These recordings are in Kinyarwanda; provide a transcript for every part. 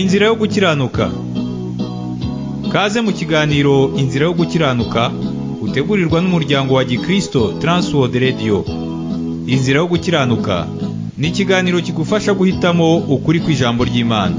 Inzira yo gukiranuka Kaze mu kiganiro Inzira yo gukiranuka utegurirwa n'umuryango wa Gikristo Transworld Radio Inzira yo gukiranuka ni ikiganiro kigufasha guhitamo ukuri kw'ijambo ry'Imana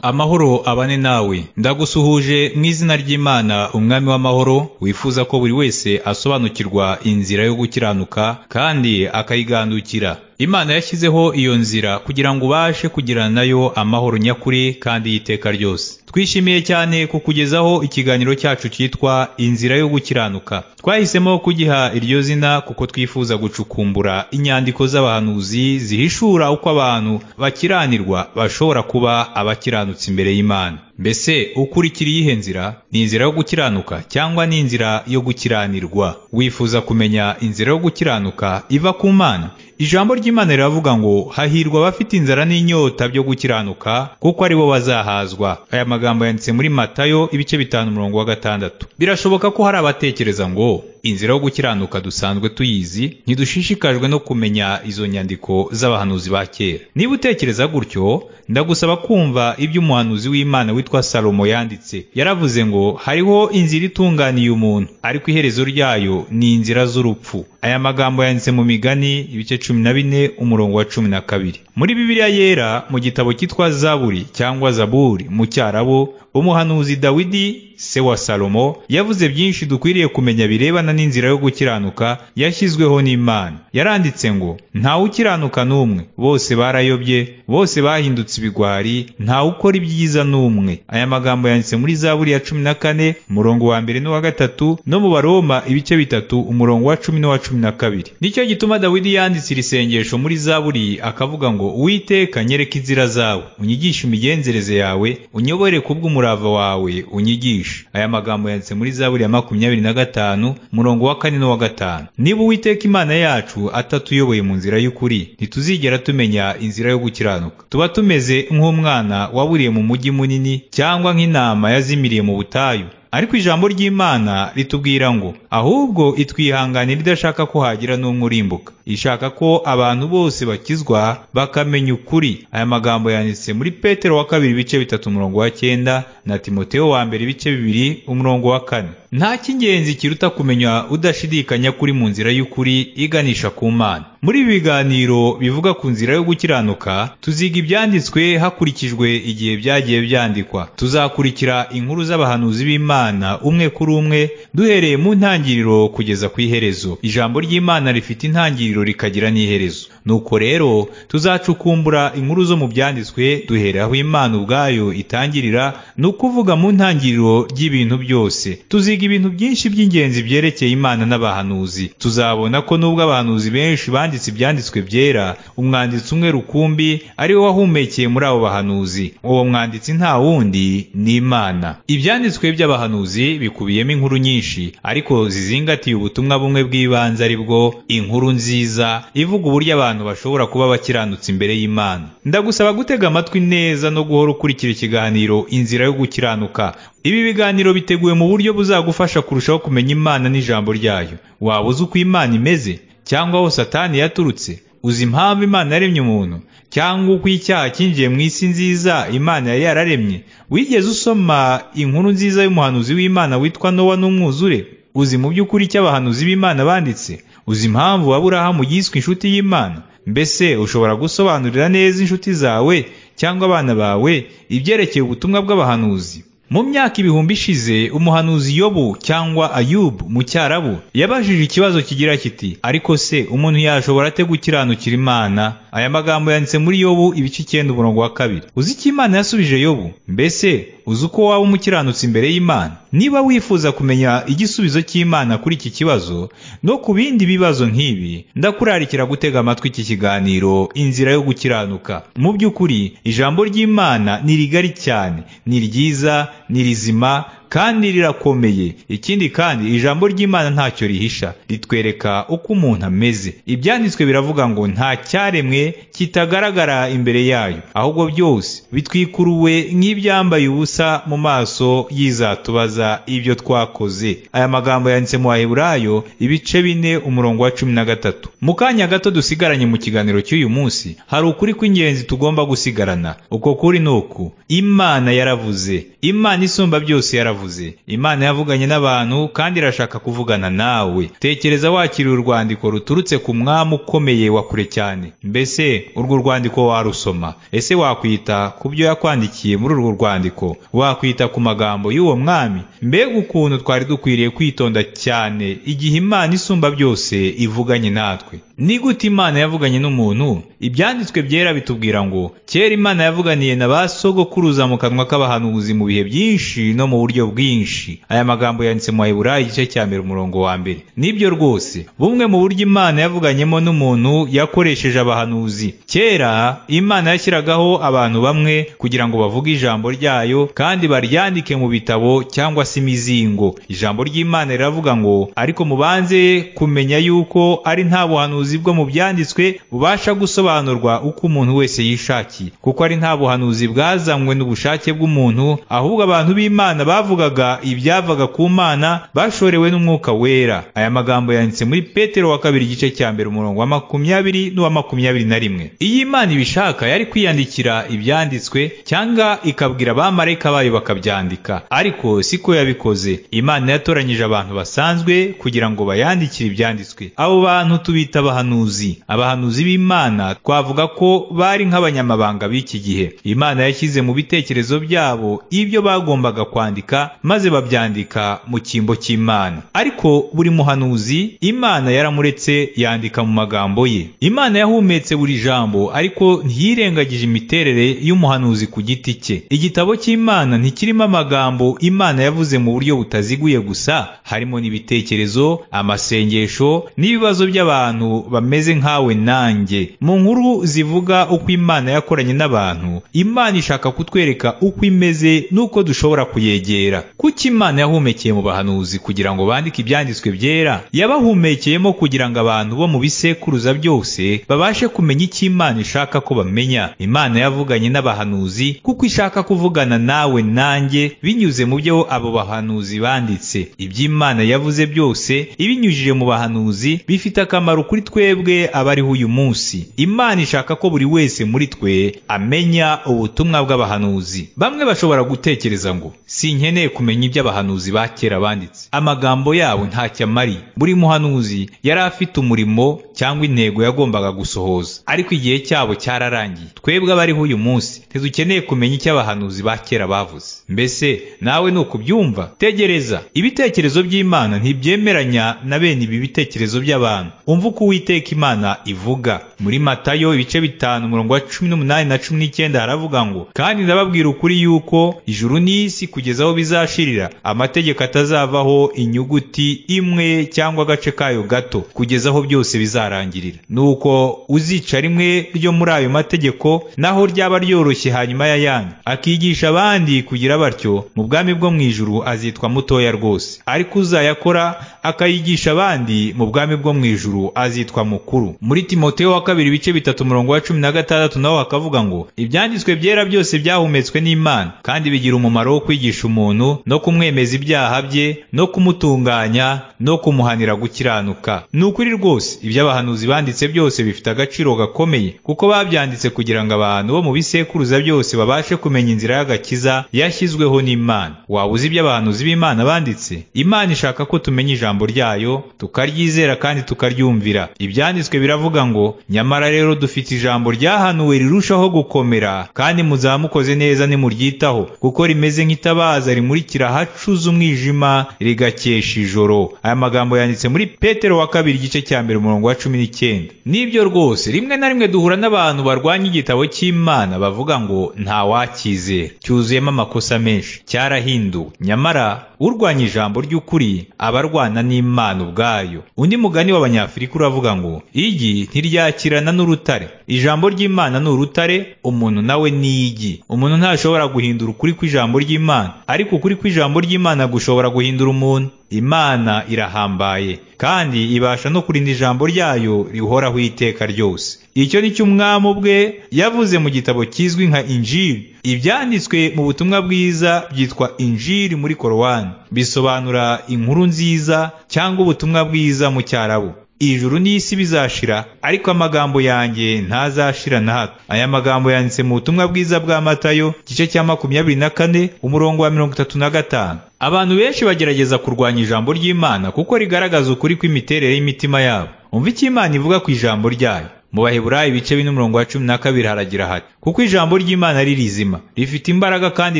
Amahoro abane nawe ndagusuhuje mu izina ry'Imana umwami w'amahoro wifuza ko buri wese asobanukirwa inzira yo gukiranuka kandi akayigandukira Imana yashyizeho iyo nzira kugira ngo ubashe kugirana nayo amahoro nyakuri kandi y'iteka ryose twishimiye cyane kukugezaho ikiganiro cyacu cyitwa inzira yo gukiranuka twahisemo kugiha iryo zina kuko twifuza gucukumbura inyandiko z'abahanuzi zihishura uko abantu bakiranirwa bashobora kuba abakiranutsi imbere y'Imana mbese ukurikira iyihe nzira ni inzira yo gukiranuka cyangwa ni inzira yo gukiranirwa wifuza kumenya inzira yo gukiranuka iva ku mana ijambo ry'imana riravuga ngo hahirwa abafite inzara n'inyota byo gukiranuka kuko ari bo bazahazwa aya magambo yanditse muri matayo ibice bitanu umurongo wa gatandatu birashoboka ko hari abatekereza ngo inzira yo gukiranuka dusanzwe tuyizi ntidushishikajwe no kumenya izo nyandiko z'abahanuzi ba kera niba utekereza gutyo ndagusaba kumva ibyo umuhanuzi w'imana witwa salomo yanditse yaravuze ngo hariho inzira itunganiye umuntu ariko iherezo ryayo ni inzira z'urupfu aya magambo yanditse mu migani ibice cumi na bine umurongo wa cumi na kabiri muri bibiliya yera mu gitabo cyitwa zaburi cyangwa zaburi mu cyarabo umuhanuzi dawidi se wa salomo yavuze byinshi dukwiriye kumenya birebana n'inzira yo gukiranuka yashyizweho n'imana yaranditse ngo ntawe ukiranuka n'umwe bose barayobye bose bahindutse ibigwari ntawe ukora ibyiza n'umwe aya magambo yanditse muri zaburi ya cumi na kane umurongo wa mbere n'uwa gatatu no mu baroma ibice bitatu umurongo wa cumi n'uwa cumi na kabiri nicyo gituma dawidi yanditse iri sengesho muri zaburi akavuga ngo uwiteka nyereka inzira zawe unyigishe imigenzereze yawe unyobore ku bw'umurava wawe unyigishe aya magambo yanditse muri zaburi ya makumyabiri na gatanu murongo wa kane n'uwa gatanu niba uwiteka imana yacu atatuyoboye mu nzira y'ukuri ntituzigera tumenya inzira yo gukiranuka tuba tumeze nk'umwana waburiye mu mujyi munini cyangwa nk'intama yazimiriye mu butayu ariko ijambo ry'imana ritubwira ngo ahubwo itwihanganira idashaka ko hagira n'umwe urimbuka ishaka ko abantu bose bakizwa bakamenya ukuri aya magambo yanditse muri petero wa kabiri ibice bitatu umurongo wa cyenda na timoteo wa mbere ibice bibiri umurongo wa kane nta cy'ingenzi kiruta kumenya udashidikanya kuri mu nzira y'ukuri iganisha ku mana muri ibi biganiro bivuga ku nzira yo gukiranuka tuziga ibyanditswe hakurikijwe igihe byagiye byandikwa tuzakurikira inkuru z'abahanuzi b'imana umwe kuri umwe duhereye mu ntangiriro kugeza ku iherezo ijambo ry'imana rifite intangiriro rikagira n'iherezo nuko rero tuzacukumbura inkuru zo mu byanditswe duhereye aho imana ubwayo itangirira ni ukuvuga mu ntangiriro ry'ibintu byose tuziga ibintu byinshi by'ingenzi byerekeye imana n'abahanuzi tuzabona ko nubwo abahanuzi benshi banditse ibyanditswe byera umwanditsi umwe rukumbi ari we wahumekeye muri abo bahanuzi uwo mwanditsi nta wundi ni imana ibyanditswe by'abahanuzi bikubiyemo inkuru nyinshi ariko zizingatiye ubutumwa bumwe bw'ibanze ari bwo inkuru nziza ivuga uburyo abantu bashobora kuba bakiranutse imbere y'imana ndagusaba gutega amatwi neza no guhora ukurikira ikiganiro inzira yo gukiranuka ibi biganiro biteguwe mu buryo buzagufasha kurushaho kumenya imana n'ijambo ryayo waba uzi uko imana imeze cyangwa aho satani yaturutse uzi impamvu imana yaremye umuntu cyangwa uko icyaha cyinjiye mu isi nziza imana yari yararemye wigeze usoma inkuru nziza y'umuhanuzi w'imana witwa nowa n'umwuzure uzi mu by'ukuri icyo abahanuzi b'imana banditse uzi impamvu aburahamu yiswe inshuti y'imana mbese ushobora gusobanurira neza inshuti zawe cyangwa abana bawe ibyerekeye ubutumwa bw'abahanuzi mu myaka ibihumbi ishize umuhanuzi yobu cyangwa ayubu mu cyarabu yabajije ikibazo kigira kiti ariko se umuntu yashobora ate gukiranukira imana aya magambo yanditse muri yobu ibice icyenda umurongo wa kabiri uzi icyo imana yasubije yobu mbese uzi uko waba umukiranutse imbere y'imana niba wifuza kumenya igisubizo cy'imana kuri iki kibazo no ku bindi bibazo nk'ibi ndakurarikira gutega amatwi iki kiganiro inzira yo gukiranuka mu by'ukuri ijambo ry'imana ni rigari cyane ni ryiza ni rizima kandi rirakomeye ikindi kandi ijambo ry'imana ntacyo rihisha ritwereka uko umuntu ameze ibyanditswe biravuga ngo nta cyaremwe kitagaragara imbere yayo ahubwo byose bitwikuruwe nk'ibyambaye ubusa mu maso y'izatubaza ibyo twakoze aya magambo yanditse mu baheburayo ibice bine umurongo wa cumi na gatatu mu kanya gato dusigaranye mu kiganiro cy'uyu munsi hari ukuri kw'ingenzi tugomba gusigarana uko kuri ni uku imana yaravuze imana isumba byose yaravuze imana yavuganye n'abantu kandi irashaka kuvugana nawe tekereza wakiriye urwandiko ruturutse ku mwami ukomeye wa kure cyane mbese urwo rwandiko warusoma ese wakwita ku byo yakwandikiye muri urwo rwandiko wakwita ku magambo y'uwo mwami mbega ukuntu twari dukwiriye kwitonda cyane igihe imana isumba byose ivuganye natwe ni gute imana yavuganye n'umuntu ibyanditswe byera bitubwira ngo kera imana yavuganiye na ba sogokuruza mu kanwa k'abahanuzi mu bihe byinshi no mu buryo bwinshi aya magambo yanditse mu baheburayo igice cya mbere umurongo wa mbere nibyo rwose bumwe mu buryo imana yavuganyemo n'umuntu yakoresheje abahanuzi kera imana yashyiragaho abantu bamwe kugira ngo bavuge ijambo ryayo kandi baryandike mu bitabo cyangwa se imizingo ijambo ry'imana riravuga ngo ariko mubanze kumenya yuko ari nta buhanuzi bwo mu byanditswe bubasha gusobanurwa uko umuntu wese yishakiye kuko ari nta buhanuzi bwazanywe n'ubushake bw'umuntu ahubwo abantu b'imana bavugaga ibyavaga ku mana bashorewe n'umwuka wera aya magambo yanditse muri petero wa kabiri igice cya mbere umurongo wa makumyabiri n'uwa makumyabiri na rimwe iyo imana ibishaka yari kwiyandikira ibyanditswe cyangwa ikabwira abamarayika bayo bakabyandika ariko siko yabikoze imana yatoranyije abantu basanzwe kugira ngo bayandikire ibyanditswe abo bantu tubita abahanuzi abahanuzi b'imana twavuga ko bari nk'abanyamabanga b'iki gihe imana yashyize mu bitekerezo byabo ibyo bagombaga kwandika maze babyandika mu cyimbo cy'imana ariko buri muhanuzi imana yaramuretse yandika mu magambo ye imana yahumetse buri jambo ariko ntiyirengagije imiterere y'umuhanuzi ku giti cye igitabo cy'imana ntikirimo amagambo imana yavuze mu buryo butaziguye gusa harimo n'ibitekerezo amasengesho n'ibibazo by'abantu bameze nkawe nanjye mu nkuru zivuga uko imana yakoranye n'abantu imana ishaka kutwereka uko imeze n'uko dushobora kuyegera kuko imana yahumekeye mu bahanuzi kugira ngo bandike ibyanditswe byera yabahumekeyemo kugira ngo abantu bo mu bisekuruza byose babashe kumenya icyo imana ishaka ko bamenya imana yavuganye n'abahanuzi kuko ishaka kuvugana nawe nanjye binyuze mu byo abo bahanuzi banditse iby'imana yavuze byose ibinyujije mu bahanuzi bifite akamaro kuri twebwe abariho uyu munsi imana ishaka ko buri wese muri twe amenya ubutumwa bw'abahanuzi bamwe bashobora gutekereza ngo sinkeneye kumenya ibyo abahanuzi ba kera banditse amagambo yabo ntacyo amari buri muhanuzi yari afite umurimo cyangwa intego yagombaga gusohoza ariko igihe cyabo cyararangiye twebwe abariho uyu munsi ntidukeneye kumenya icyo abahanuzi ba kera bavuze mbese nawe ni ukubyumva tegereza ibitekerezo by'imana ntibyemeranya na bene ibi bitekerezo by'abantu umva uko uwiteka imana ivuga muri matayo ibice bitanu umurongo wa cumi n'umunani na cumi n'icyenda haravuga ngo kandi ndababwira ukuri yuko ijuru n'isi kugeza aho bizashirira amategeko atazavaho inyuguti imwe cyangwa agace kayo gato kugeza aho byose bizarangirira nuko uzica rimwe ryo muri ayo mategeko naho ryaba ryoroshye hanyuma y'ayandi akigisha abandi kugira batyo mu bwami bwo mu ijuru azitwa mutoya rwose ariko uzayakora akayigisha abandi mu bwami bwo mu ijuru azitwa mukuru muri timoteyo wa kabiri ibice bitatu umurongo wa cumi na gatandatu naho hakavuga ngo ibyanditswe byera byose byahumetswe n'imana kandi bigira umumaro wo kwigisha umuntu no kumwemeza ibyaha bye no kumutunganya no kumuhanira gukiranuka ni ukuri rwose ibyo abahanuzi banditse byose bifite agaciro gakomeye kuko babyanditse kugira ngo abantu bo mu bisekuruza byose babashe kumenya inzira y'agakiza yashyizweho n'imana waba uzi ibyo abahanuzi b'imana banditse imana ishaka ko tumenya ijambo ryayo tukaryizera kandi tukaryumvira ibyanditswe biravuga ngo nyamara rero dufite ijambo ryahanuwe rirushaho gukomera kandi muzamukoze neza nimuryitaho kuko rimeze nk'itabaza rimurikira hacuze umwijima rigakesha ijoro aya magambo yanditse muri petero wa kabiri igice cya mbere umurongo wa cumi n'icyenda nibyo rwose rimwe na rimwe duhura n'abantu barwanya igitabo cy'imana bavuga ngo nta wakizera cyuzuyemo amakosa menshi cyarahinduwe nyamara urwanya ijambo ry'ukuri aba arwana n'imana ubwayo undi mugani w'abanyafurika uravuga ngo igi ntiryakirana n'urutare ijambo ry'imana ni urutare umuntu nawe ni igi umuntu ntashobora guhindura ukuri kw'ijambo ry'imana ariko ukuri kw'ijambo ry'imana gushobora guhindura umuntu imana irahambaye kandi ibasha no kurinda ijambo ryayo rihoraho iteka ryose icyo ni cyo umwami ubwe yavuze mu gitabo kizwi nka injiri ibyanditswe mu butumwa bwiza byitwa injiri muri korowani bisobanura inkuru nziza cyangwa ubutumwa bwiza mu cyarabu ijuru n'isi bizashira ariko amagambo yanjye ntazashira na hato aya magambo yanditse mu butumwa bwiza bwa matayo igice cya makumyabiri na kane umurongo wa mirongo itatu na gatanu abantu benshi bagerageza kurwanya ijambo ry'imana kuko rigaragaza ukuri kw'imiterere y'imitima yabo umva icyo imana ivuga ku ijambo ryayo mu baheburayo ibice bine umurongo wa cumi na kabiri haragira hati kuko ijambo ry'imana ari rizima rifite imbaraga kandi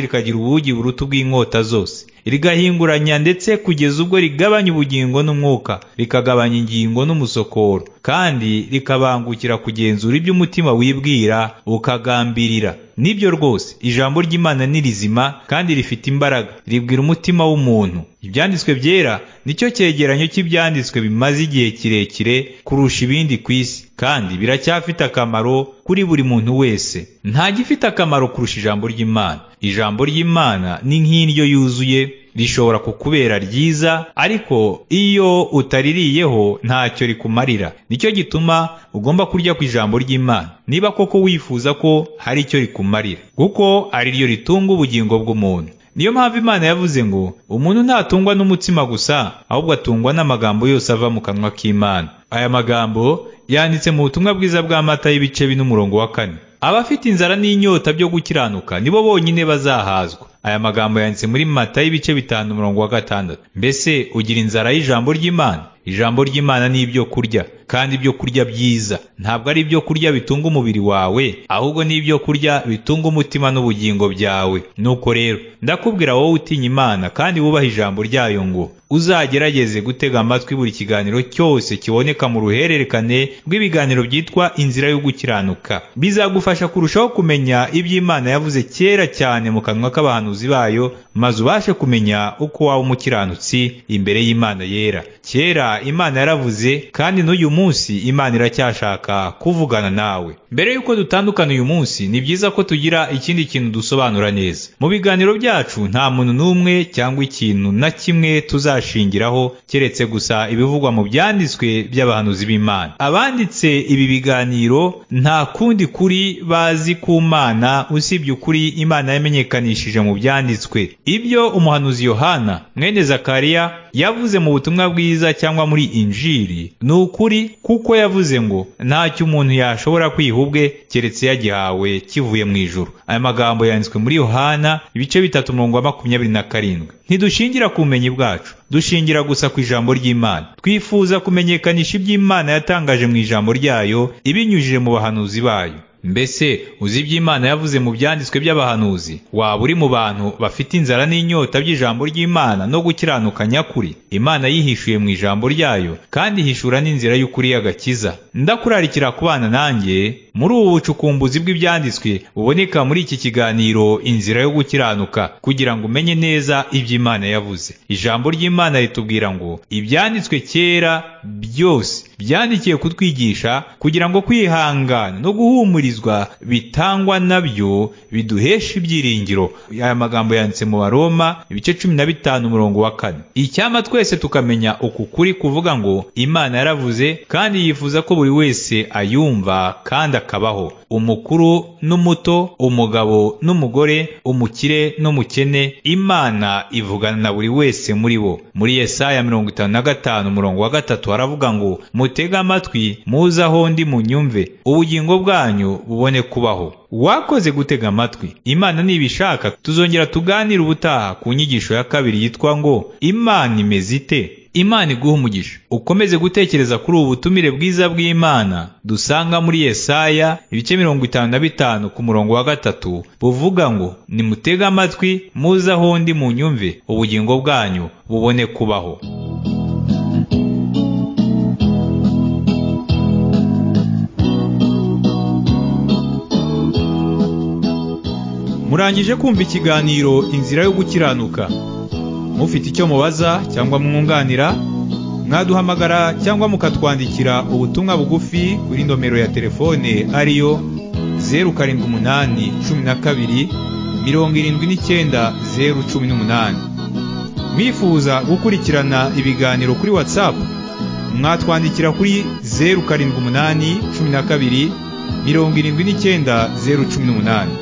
rikagira ubugi buruta ubw'inkota zose rigahinguranya ndetse kugeza ubwo rigabanya ubugingo n'umwuka rikagabanya ingingo n'umusokoro kandi rikabangukira kugenzura ibyo umutima wibwira ukagambirira nibyo rwose ijambo ry'imana ni rizima kandi rifite imbaraga ribwira umutima w'umuntu ibyanditswe byera nicyo cyegeranyo cy'ibyanditswe bimaze igihe kirekire kurusha ibindi ku isi kandi biracyafite akamaro kuri buri muntu wese nta gifite akamaro kurusha ijambo ry'imana ijambo ry'imana ni nk'indyo yuzuye rishobora kukubera ryiza ariko iyo utaririyeho ntacyo rikumarira nicyo gituma ugomba kurya ku ijambo ry'imana niba koko wifuza ko hari icyo rikumarira kuko ari ryo ritunga ubugingo bw'umuntu niyo mpamvu imana yavuze ngo umuntu ntatungwa n'umutsima gusa ahubwo atungwa n'amagambo yose ava mu kanwa k'imana aya magambo yanditse mu butumwa bwiza bwa mata y'ibice bine umurongo wa kane abafite inzara n'inyota byo gukiranuka nibo bonyine bazahazwa aya magambo yanditse muri mata y'ibice bitanu umurongo wa gatandatu mbese ugira inzara y'ijambo ry'imana ijambo ry'imana ni ibyo kurya kandi ibyo kurya byiza ntabwo ari ibyo kurya bitunga umubiri wawe ahubwo ni ibyo kurya bitunga umutima n'ubugingo byawe nuko rero ndakubwira wowe utinya imana kandi wubaha ijambo ryayo ngo uzagerageze gutega amatwi buri kiganiro cyose kiboneka mu ruhererekane rw'ibiganiro byitwa inzira yo gukiranuka bizagufasha kurushaho kumenya ibyo imana yavuze kera cyane mu kanwa k'abahanuzi bayo maze ubashe kumenya uko waba umukiranutsi imbere y'imana yera kera imana yaravuze kandi n'uyu munsi munsi imana iracyashaka kuvugana nawe mbere yuko dutandukana uyu munsi ni byiza ko tugira ikindi kintu dusobanura neza mu biganiro byacu nta muntu n'umwe cyangwa ikintu na kimwe tuzashingiraho keretse gusa ibivugwa mu byanditswe by'abahanuzi b'imana abanditse ibi biganiro nta kundi kuri bazi ku mana usibye ukuri imana yamenyekanishije mu byanditswe ibyo umuhanuzi yohana mwene zakariya yavuze mu butumwa bwiza cyangwa muri injiri ni ukuri kuko yavuze ngo ntacyo umuntu yashobora kwiha ubwe keretse yagihawe kivuye mu ijuru aya magambo yanditswe muri yohana ibice bitatu umurongo wa makumyabiri na karindwi ntidushingira ku bumenyi bwacu dushingira gusa ku ijambo ry'imana twifuza kumenyekanisha iby'imana yatangaje mu ijambo ryayo ibinyujije mu bahanuzi bayo mbese uzi ibyo imana yavuze mu byanditswe by'abahanuzi waba uri mu bantu bafite inzara n'inyota by'ijambo ry'imana no gukiranuka nyakuri imana yihishuye mu ijambo ryayo kandi ihishura n'inzira y'ukuri y'agakiza ndakurarikira kubana nanjye muri ubu bucukumbuzi bw'ibyanditswe buboneka muri iki kiganiro inzira yo gukiranuka kugira ngo umenye neza ibyo imana yavuze ijambo ry'imana ritubwira ngo ibyanditswe kera byose byandikiye kutwigisha kugira ngo kwihangana no guhumurizwa bitangwa nabyo biduhesha ibyiringiro aya magambo yanditse mu baroma ibice cumi na bitanu umurongo wa kane icyampa twese tukamenya uku kuri kuvuga ngo imana yaravuze kandi yifuza ko buri wese ayumva kandi akabaho umukuru n'umuto umugabo n'umugore umukire n'umukene imana ivugana na buri wese muri bo muri yesaya mirongo itanu na gatanu umurongo wa gatatu haravuga ngo mutege amatwi muze aho ndi munyumve ubugingo bwanyu bubone kubaho wakoze gutega amatwi imana nibishaka tuzongera tuganire ubutaha ku nyigisho ya kabiri yitwa ngo imana imeze ite imana iguha umugisha ukomeze gutekereza kuri ubu butumire bwiza bw'imana dusanga muri yesaya ibice mirongo itanu na bitanu ku murongo wa gatatu buvuga ngo nimutege amatwi muze aho ndi munyumve ubugingo bwanyu bubone kubaho murangije kumva ikiganiro inzira yo gukiranuka mufite icyo mubaza cyangwa mwunganira mwaduhamagara cyangwa mukatwandikira ubutumwa bugufi kuri nomero ya telefone ariyo zeru karindwi umunani cumi na kabiri mirongo irindwi n'icyenda zeru cumi n'umunani mwifuza gukurikirana ibiganiro kuri watsapu mwatwandikira kuri zeru karindwi umunani cumi na kabiri mirongo irindwi n'icyenda zeru cumi n'umunani